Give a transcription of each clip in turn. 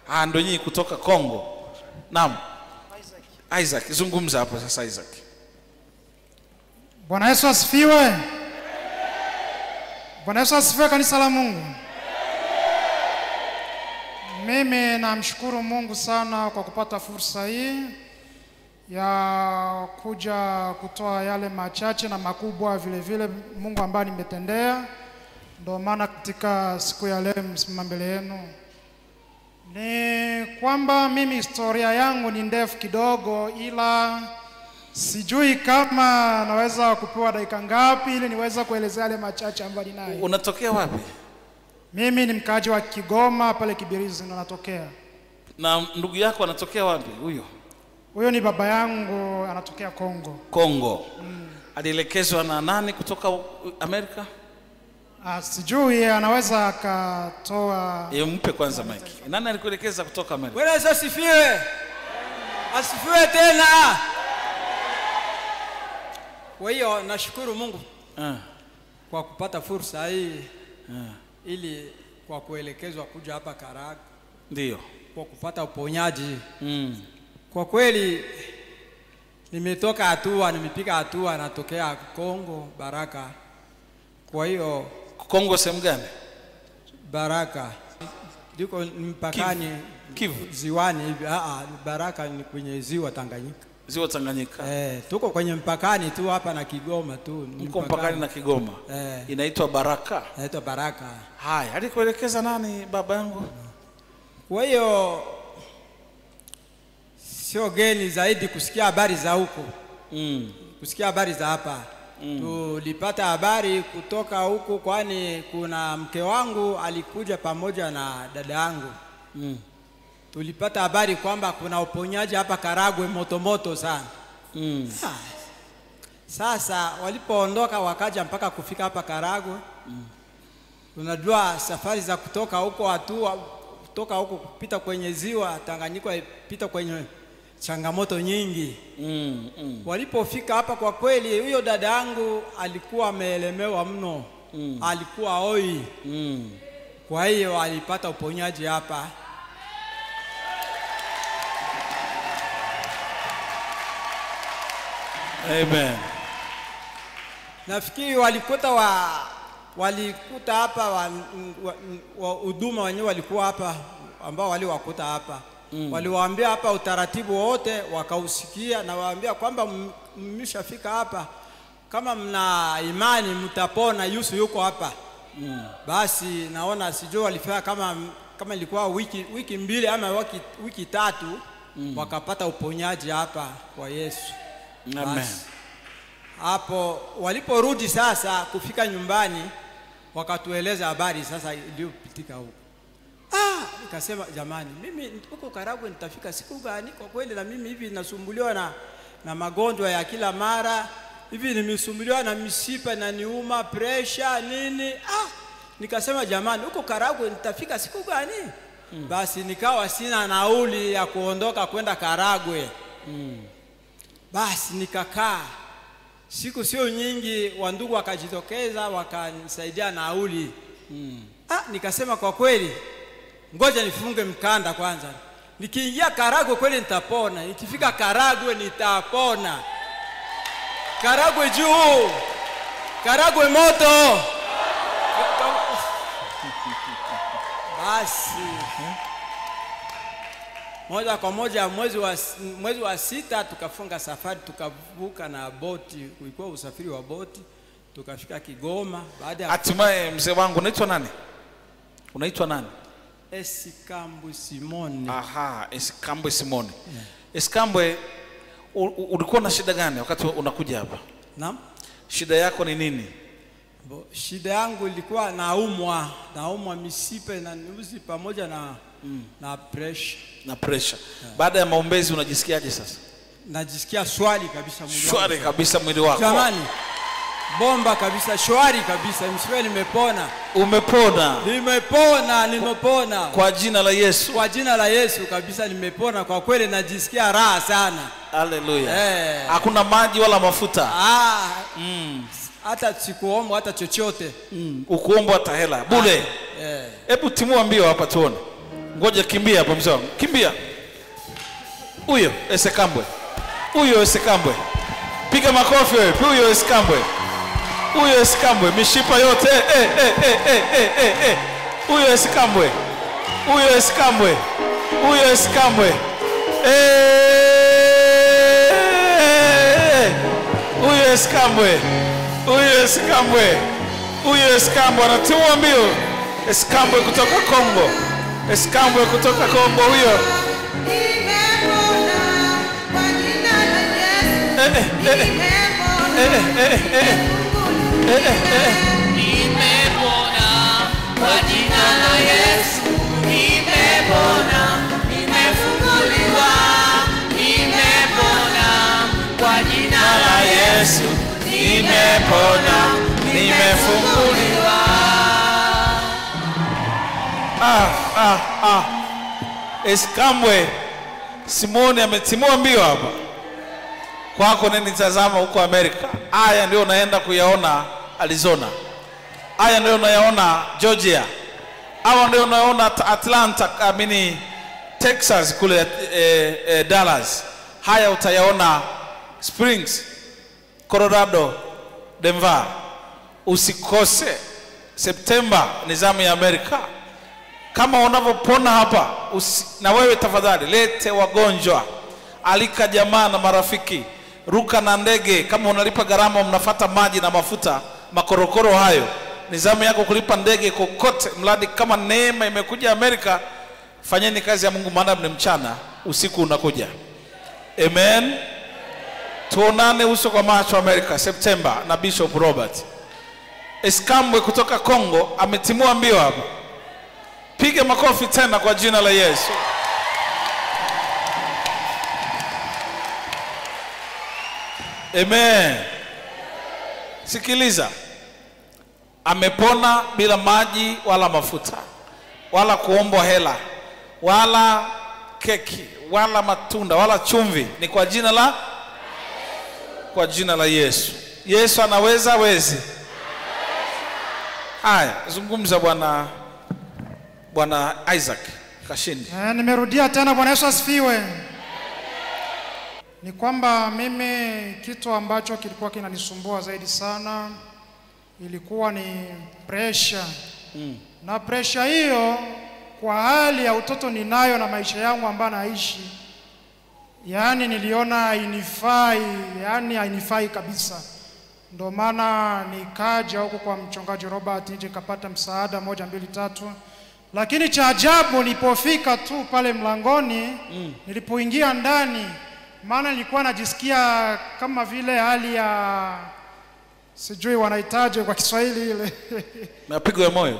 Ah, ndo nyinyi kutoka Kongo. Naam. Isaac, zungumza hapo sasa Isaac. Bwana Yesu asifiwe. Bwana Yesu asifiwe, kanisa la Mungu. Mimi namshukuru Mungu sana kwa kupata fursa hii ya kuja kutoa yale machache na makubwa vile vile Mungu ambaye nimetendea. Ndio maana katika siku ya leo msimama mbele yenu ni kwamba mimi historia yangu ni ndefu kidogo, ila sijui kama naweza kupewa dakika ngapi ili niweze kuelezea yale machache ambayo ninayo. Unatokea wapi? Mimi ni mkaaji wa Kigoma pale Kibirizi ndo natokea. Na ndugu yako anatokea wapi huyo? Huyo ni baba yangu anatokea Kongo. Kongo. Alielekezwa na nani kutoka u- Amerika? Ah, sijui anaweza akatoa Ye, mpe kwanza mike. Nani alikuelekeza kutoka Amerika? Bwana Yesu asifiwe. Asifiwe tena. Kwa hiyo nashukuru Mungu Ah, kwa kupata fursa hii ili kwa kuelekezwa kuja hapa Karagwe ndio. kwa kupata uponyaji. Mm. Kwa kweli nimetoka hatua, nimepiga hatua, natokea Kongo Baraka. Kwa hiyo Kongo sehemu gani? Baraka liko mpakani Kivu. ziwani hivi. Ah, ah, Baraka ni kwenye ziwa Tanganyika. Ziwa Tanganyika. Eh, tuko kwenye mpakani tu hapa na Kigoma tu. ni Mko mpakani na Kigoma. Eh. Inaitwa Baraka. Naitwa Baraka. Haya, alikuelekeza nani baba yangu? Kwa hiyo sio geni zaidi kusikia habari za huko, Mm. kusikia habari za hapa. Tulipata habari kutoka huko, kwani kuna mke wangu alikuja pamoja na dada yangu. Mm. Tulipata habari kwamba kuna uponyaji hapa Karagwe motomoto sana. Mm. Ah, Sasa walipoondoka wakaja mpaka kufika hapa Karagwe. Unajua safari za kutoka huko hatua kutoka huko kupita kwenye ziwa Tanganyika pita kwenye changamoto nyingi. Mm. Mm. Walipofika hapa, kwa kweli, huyo dada yangu alikuwa ameelemewa mno, alikuwa oi. Mm. Kwa hiyo alipata uponyaji hapa. Amen. Nafikiri walikuta wa walikuta hapa wa- wa- wa huduma wenyewe walikuwa hapa ambao waliwakuta hapa mm. Waliwaambia hapa utaratibu wote wakausikia, na waambia kwamba m- mmeshafika hapa, kama mna imani mtapona. Yusu yuko hapa mm. Basi naona sijui walifanya kama kama ilikuwa wiki, wiki mbili ama wiki, wiki tatu mm. Wakapata uponyaji hapa kwa Yesu. Amen. Basi hapo waliporudi sasa kufika nyumbani wakatueleza habari sasa iliyopitika huko. Ah, nikasema jamani, mimi huko Karagwe nitafika siku gani? Kwa kweli na mimi hivi nasumbuliwa na, na magonjwa ya kila mara hivi, nimesumbuliwa na mishipa na niuma presha nini. Ah, nikasema jamani, huko Karagwe nitafika siku gani? Basi nikawa sina nauli ya kuondoka kwenda Karagwe. Basi nikakaa siku sio nyingi, wandugu wakajitokeza wakanisaidia nauli mm. Ah, nikasema kwa kweli, ngoja nifunge mkanda kwanza. Nikiingia Karagwe kweli nitapona, ikifika Karagwe nitapona. Karagwe juu, Karagwe moto. Basi moja kwa moja mwezi wa, mwezi wa sita tukafunga safari tukavuka na boti, ulikuwa usafiri wa boti, tukafika Kigoma. Baada ya Hatimaye mzee wangu unaitwa nani? Unaitwa nani? Esikambu Simone Aha, Esikambwe Simone. Esikambwe, u- u- ulikuwa na shida gani wakati unakuja hapa? Naam. Shida yako ni nini? Bo, shida yangu ilikuwa naumwa, naumwa misipe na nyuzi pamoja na na pressure. Na pressure. Baada ya maombezi unajisikiaje sasa? Najisikia swali kabisa mwili wangu. Shwari kabisa mwili wako. Jamani, bomba kabisa, shwari kabisa, msiwe nimepona, Umepona nimepona, nimepona kwa jina la Yesu. kwa jina la Yesu kabisa, nimepona kwa kweli, najisikia raha sana Haleluya. eh. Hakuna maji wala mafuta. Ah, hata sikuomba hata chochote Ukuombwa hata hela bure. eh. Hebu timua mbio hapa tuone. ngoja kimbia hapa mzee wangu kimbia huyo esekambwe huyo esekambwe piga makofi wewe huyo esekambwe huyo esekambwe mishipa yote eh, eh, eh, eh, eh, eh, eh. huyo esekambwe huyo esekambwe huyo esekambwe Eh, huyo esekambwe huyo esekambwe huyo esekambwe anatimua mbio esekambwe kutoka kongo esekambwe kutoka kongo huyo eh, eh, eh, eh, eh, eh, eh, eh, eh, eh. Nimepona kwa jina la Yesu, nimepona, nimefunguliwa, nimepona kwa jina la Yesu, nimepona, nimefunguliwa. ah, ah, ah. Eskambwe Simoni ametimua mbio hapa kwako, nenitazama huko Amerika. Haya ndio unaenda kuyaona Arizona, haya ndio unayaona Georgia, hawa ndio unayaona At- Atlanta, amini Texas kule eh, eh, Dallas. Haya utayaona Springs, Colorado, Denver. Usikose Septemba ni zamu ya Amerika kama unavyopona hapa usi, na wewe tafadhali lete wagonjwa, alika jamaa na marafiki, ruka na ndege. Kama unalipa gharama, mnafata maji na mafuta, makorokoro hayo, ni zamu yako kulipa ndege kokote, mradi kama neema imekuja Amerika. Fanyeni kazi ya Mungu, maana ni mchana, usiku unakuja. Amen. Tuonane uso kwa macho Amerika Septemba na Bishop Robert Eskambwe kutoka Kongo ametimua mbio hapa. Piga makofi tena kwa jina la Yesu. Amen. Sikiliza, amepona bila maji wala mafuta wala kuombwa hela wala keki wala matunda wala chumvi, ni kwa jina la kwa jina la Yesu. Yesu anaweza wezi. Haya, zungumza bwana bwana Isaac Kashindi. Eh, nimerudia tena. Bwana Yesu asifiwe. Ni kwamba mimi kitu ambacho kilikuwa kinanisumbua zaidi sana ilikuwa ni pressure mm. na pressure hiyo kwa hali ya utoto ninayo na maisha yangu ambayo naishi, yaani niliona hainifai, yaani hainifai kabisa. Ndio maana nikaja huku kwa mchungaji Robert nije kapata msaada moja mbili tatu, lakini cha ajabu nilipofika tu pale mlangoni mm. nilipoingia ndani, maana nilikuwa najisikia kama vile hali ya sijui wanahitaji kwa Kiswahili ile Mapigo ya moyo.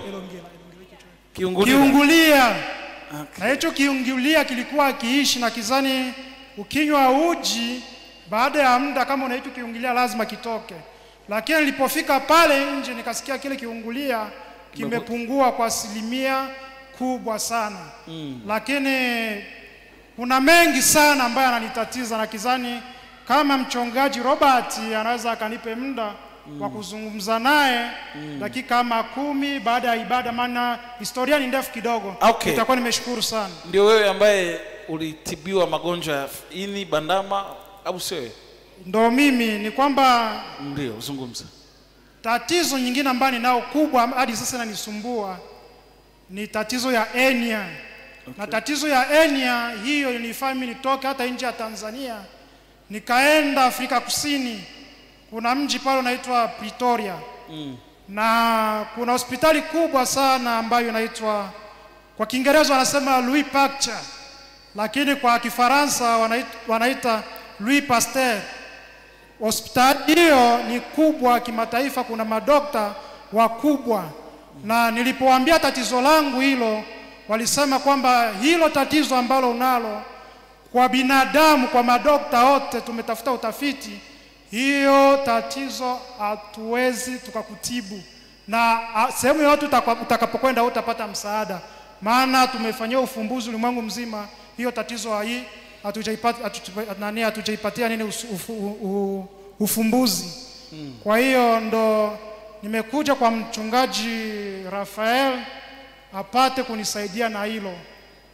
Kiungulio. kiungulia na hicho kiungulia kilikuwa kiishi na kizani, ukinywa uji baada ya muda, kama unaitwa kiungulia lazima kitoke. Lakini nilipofika pale nje nikasikia kile kiungulia kimepungua kwa asilimia kubwa sana mm. Lakini kuna mengi sana ambayo ananitatiza na kizani, kama mchungaji Robert anaweza akanipe muda mm. wa kuzungumza naye mm. dakika kama kumi baada ya ibada, maana historia ni ndefu kidogo. Okay. Nitakuwa nimeshukuru sana. Ndio wewe ambaye ulitibiwa magonjwa ya ini, bandama au sio? wewe? Ndo mimi ni kwamba Ndio, zungumza. tatizo nyingine ambayo ninao kubwa hadi sasa inanisumbua ni tatizo ya enia okay. na tatizo ya enia hiyo ilinifanya mimi nitoke hata nje ya Tanzania nikaenda Afrika Kusini. Kuna mji pale unaitwa Pretoria mm. na kuna hospitali kubwa sana ambayo inaitwa kwa Kiingereza wanasema Louis Pasteur, lakini kwa Kifaransa wanaita, wanaita Louis Pasteur. Hospitali hiyo ni kubwa kimataifa, kuna madokta wakubwa, na nilipowaambia tatizo langu hilo, walisema kwamba hilo tatizo ambalo unalo kwa binadamu, kwa madokta wote tumetafuta utafiti, hiyo tatizo hatuwezi tukakutibu, na a, sehemu yoyote utaka- utakapokwenda utapata msaada, maana tumefanyia ufumbuzi ulimwengu mzima, hiyo tatizo hai hatujaipata hatuja- nani hatujaipatia nini usu- ufu, u, ufumbuzi. Kwa hiyo ndo nimekuja kwa mchungaji Rafael apate kunisaidia na hilo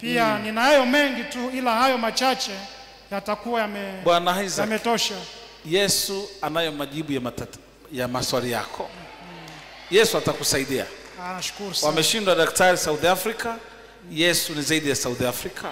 pia ninayo mengi tu ila hayo machache yatakuwa yame, Bwana Isaac, yametosha Yesu anayo majibu ya, matata, ya maswali yako. Yesu atakusaidia. Ah, nashukuru sana Wameshindwa daktari South Africa, Yesu ni zaidi ya South Africa.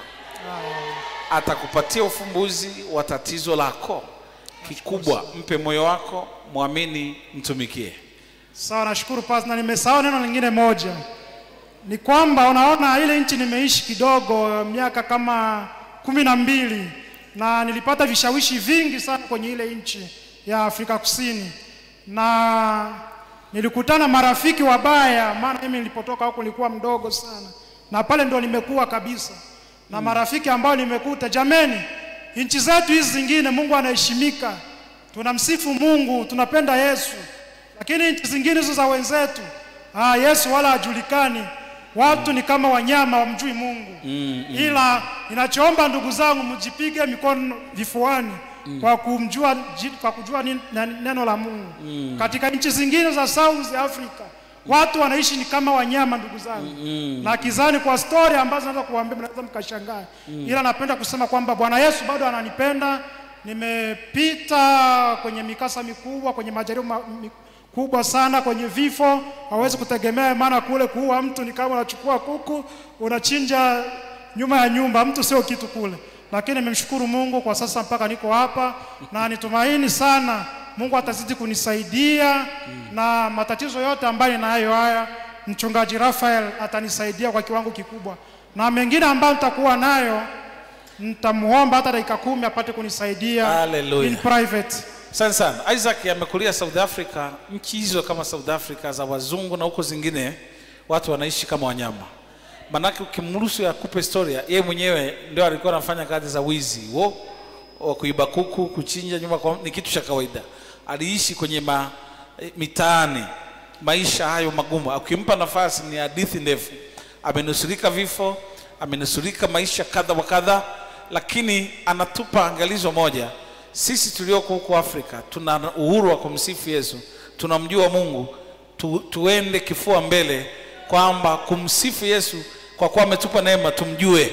Atakupatia ufumbuzi wa tatizo lako kikubwa. Mpe moyo wako, mwamini, mtumikie. sawa nashukuru pas na nimesahau neno lingine moja ni kwamba unaona ile nchi nimeishi kidogo miaka kama kumi na mbili na nilipata vishawishi vingi sana kwenye ile nchi ya Afrika Kusini na nilikutana marafiki wabaya, maana mimi nilipotoka huko nilikuwa mdogo sana, na pale ndo nimekuwa kabisa na marafiki ambao nimekuta. Jameni, nchi zetu hizi zingine Mungu anaheshimika, tunamsifu Mungu, tunapenda Yesu, lakini nchi zingine hizo za wenzetu ah, Yesu wala hajulikani. Watu ni kama wanyama, wamjui Mungu mm, mm. Ila ninachoomba ndugu zangu, mjipige mikono vifuani mm. kwa kumjua ji- kwa kujua nin- na- neno la Mungu mm. Katika nchi zingine za South Africa watu wanaishi ni kama wanyama, ndugu zangu mm. na kizani kwa story ambazo naweza kuambia, mnaweza mkashangaa mm. Ila napenda kusema kwamba Bwana Yesu bado ananipenda. Nimepita kwenye mikasa mikubwa, kwenye majaribu ma, mi, kubwa sana kwenye vifo, hawezi kutegemea, maana kule kuua mtu ni kama unachukua kuku unachinja nyuma ya nyumba, mtu sio kitu kule. Lakini nimemshukuru Mungu kwa sasa mpaka niko hapa, na nitumaini sana Mungu atazidi kunisaidia na matatizo yote ambayo ninayo haya, mchungaji Rafael atanisaidia kwa kiwango kikubwa, na mengine ambayo nitakuwa nayo nitamuomba hata dakika kumi apate kunisaidia Hallelujah. in private. Asante sana. Isaac amekulia South Africa, nchi hizo kama South Africa za wazungu na huko zingine watu wanaishi kama wanyama. Manake ukimruhusu akupe historia, yeye mwenyewe ndio alikuwa anafanya kazi za wizi wo wa kuiba kuku, kuchinja nyumba kwa, ni kitu cha kawaida. Aliishi kwenye ma, eh, mitaani, maisha hayo magumu. Ukimpa nafasi ni hadithi ndefu. Amenusurika vifo, amenusurika maisha kadha wa kadha, lakini anatupa angalizo moja sisi tulioko huko Afrika tuna uhuru wa kumsifu Yesu, tunamjua Mungu tu, tuende kifua mbele kwamba kumsifu Yesu kwa kuwa ametupa neema tumjue.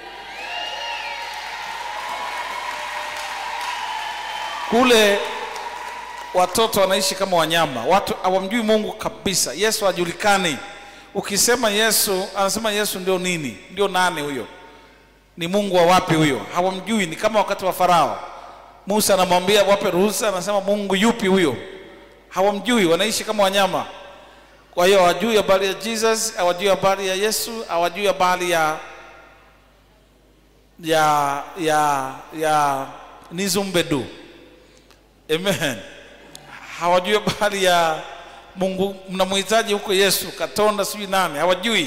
Kule watoto wanaishi kama wanyama, watu hawamjui Mungu kabisa. Yesu hajulikani. Ukisema Yesu, anasema Yesu ndio nini? Ndio nani huyo? Ni Mungu wa wapi huyo? Hawamjui. Ni kama wakati wa Farao, Musa anamwambia wape ruhusa, anasema Mungu yupi huyo? Hawamjui, wanaishi kama wanyama. Kwa hiyo hawajui habari ya Jesus, hawajui habari ya Yesu, hawajui habari ya ya ya ya Nizumbedu. Amen. Hawajui habari ya Mungu, mnamhitaji huko Yesu, Katonda, sijui nani, hawajui.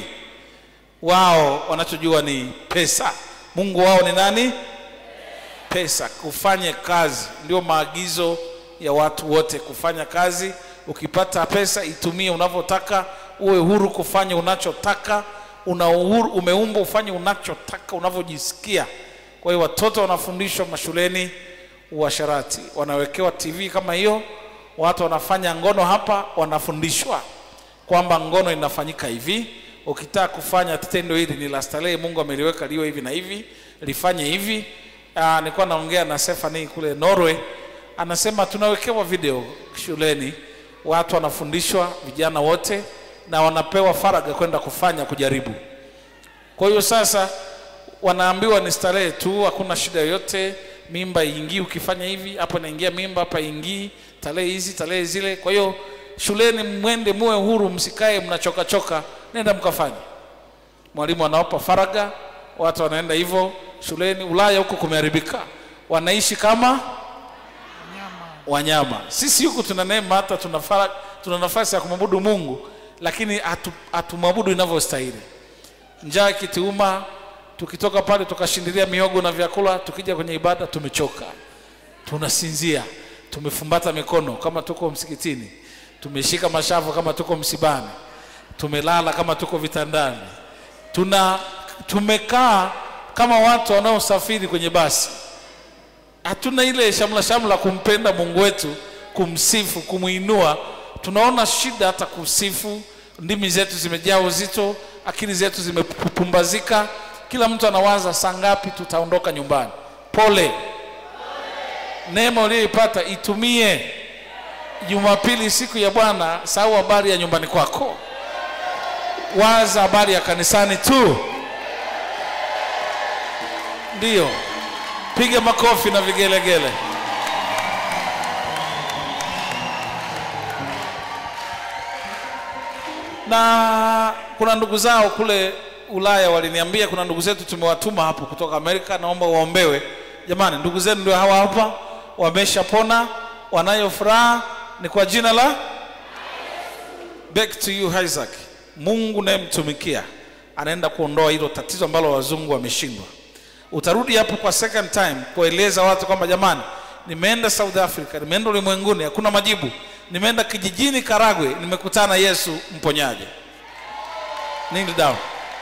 Wao wanachojua ni pesa. Mungu wao ni nani? Pesa. Kufanye kazi ndio maagizo ya watu wote, kufanya kazi. Ukipata pesa itumie unavyotaka, uwe huru kufanya unachotaka. Una uhuru, umeumbwa ufanye unachotaka unavyojisikia. Kwa hiyo watoto wanafundishwa mashuleni uasharati, wanawekewa TV kama hiyo, watu wanafanya ngono hapa, wanafundishwa kwamba ngono inafanyika hivi. Ukitaka kufanya tendo hili ni la starehe, Mungu ameliweka liwe hivi na hivi, lifanye hivi. Ah, nilikuwa naongea na Stephanie kule Norway, anasema tunawekewa video shuleni, watu wanafundishwa, vijana wote, na wanapewa faraga kwenda kufanya kujaribu. Kwa hiyo sasa wanaambiwa ni starehe tu, hakuna shida yoyote, mimba iingii ukifanya hivi, hapo inaingia mimba, hapa ingii, tarehe hizi, tarehe zile. Kwa hiyo shuleni mwende, muwe huru, msikae mnachoka choka, nenda mkafanye. Mwalimu anawapa faraga, watu wanaenda hivyo shuleni. Ulaya huko kumeharibika, wanaishi kama wanyama. Sisi huku tuna neema, hata tuna, fara, tuna nafasi ya kumwabudu Mungu, lakini hatu- hatumwabudu inavyostahili. Njaa ikituuma, tukitoka pale tukashindilia mihogo na vyakula, tukija kwenye ibada tumechoka, tunasinzia, tumefumbata mikono kama tuko msikitini, tumeshika mashavu kama tuko msibani, tumelala kama tuko vitandani, tuna tumekaa kama watu wanaosafiri kwenye basi hatuna ile shamla shamla kumpenda Mungu wetu, kumsifu, kumuinua. Tunaona shida hata kusifu. Ndimi zetu zimejaa uzito, akili zetu zimepumbazika, kila mtu anawaza saa ngapi tutaondoka nyumbani. Pole, neema uliyoipata itumie. Jumapili, siku ya Bwana, sahau habari ya nyumbani kwako, waza habari ya kanisani tu. Ndiyo, piga makofi na vigelegele. na kuna ndugu zao kule Ulaya waliniambia, kuna ndugu zetu tumewatuma hapo kutoka Amerika, naomba waombewe. Jamani, ndugu zenu ndio hawa hapa, wameshapona, wanayo furaha, ni kwa jina la back to you Isaac. Mungu nayemtumikia anaenda kuondoa hilo tatizo ambalo wazungu wameshindwa. Utarudi hapo kwa second time kueleza watu kwamba jamani, nimeenda South Africa, nimeenda ulimwenguni, hakuna majibu. Nimeenda kijijini Karagwe, nimekutana Yesu mponyaji. Kneel down.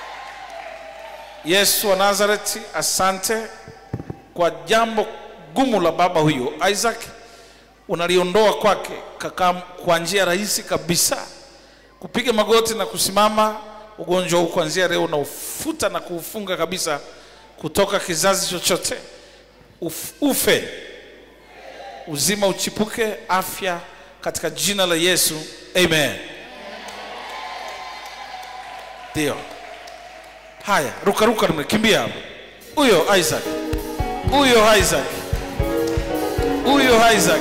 Yesu wa Nazareti, asante kwa jambo gumu la baba huyo Isaac, unaliondoa kwake kaka kwa njia rahisi kabisa, kupiga magoti na kusimama. Ugonjwa huu kuanzia leo unaufuta na kuufunga kabisa kutoka kizazi chochote, Uf, ufe uzima uchipuke, afya katika jina la Yesu, amen. Ndio haya, ruka ruka, nimekimbia hapo. Huyo Isaac, huyo Isaac, huyo Isaac,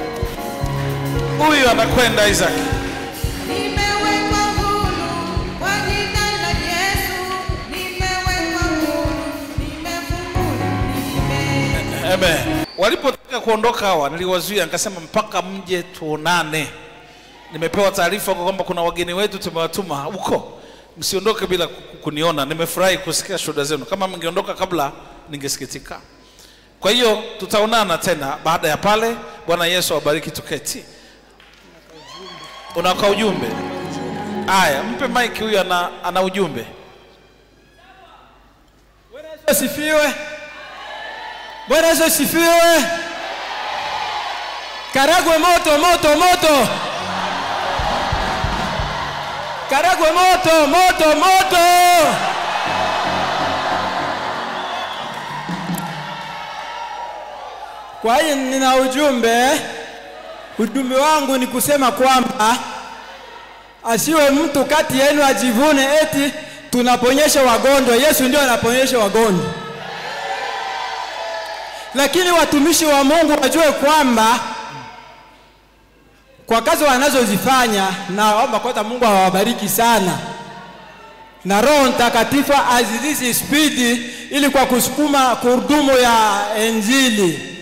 huyo anakwenda Isaac. Nimewekwa huru kwa jina la Yesu, nimewekwa huru, nimefunguliwa, nime Amen. Walipotaka kuondoka hawa, niliwazuia nikasema, mpaka mje tuonane. Nimepewa taarifa kwa kwamba kuna wageni wetu tumewatuma huko, msiondoke bila ku- kuniona. Nimefurahi kusikia shuhuda zenu. Kama mngeondoka kabla, ningesikitika. Kwa hiyo tutaonana tena baada ya pale. Bwana Yesu awabariki. Tuketi. Unaka ujumbe? Aya, mpe mike huyu, ana, ana ujumbe. Bwana Yesu asifiwe. Bwana Yesu asifiwe. Karagwe moto moto moto. Karagwe moto moto moto. Kwa hiyo nina ujumbe. Ujumbe wangu ni kusema kwamba asiwe mtu kati yenu ajivune eti tunaponyesha wagonjwa. Yesu ndio anaponyesha wagonjwa, lakini watumishi wa Mungu wajue kwamba kwa kazi wanazozifanya, naomba kwanza Mungu awabariki sana na Roho Mtakatifu azidishe spidi ili kwa kusukuma kurudumu ya Injili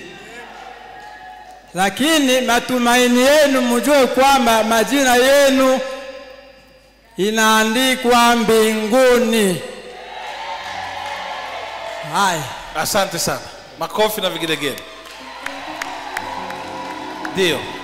lakini matumaini yenu mjue kwamba majina yenu inaandikwa mbinguni. Haya, Asante sana, makofi na vigelegele. Ndio.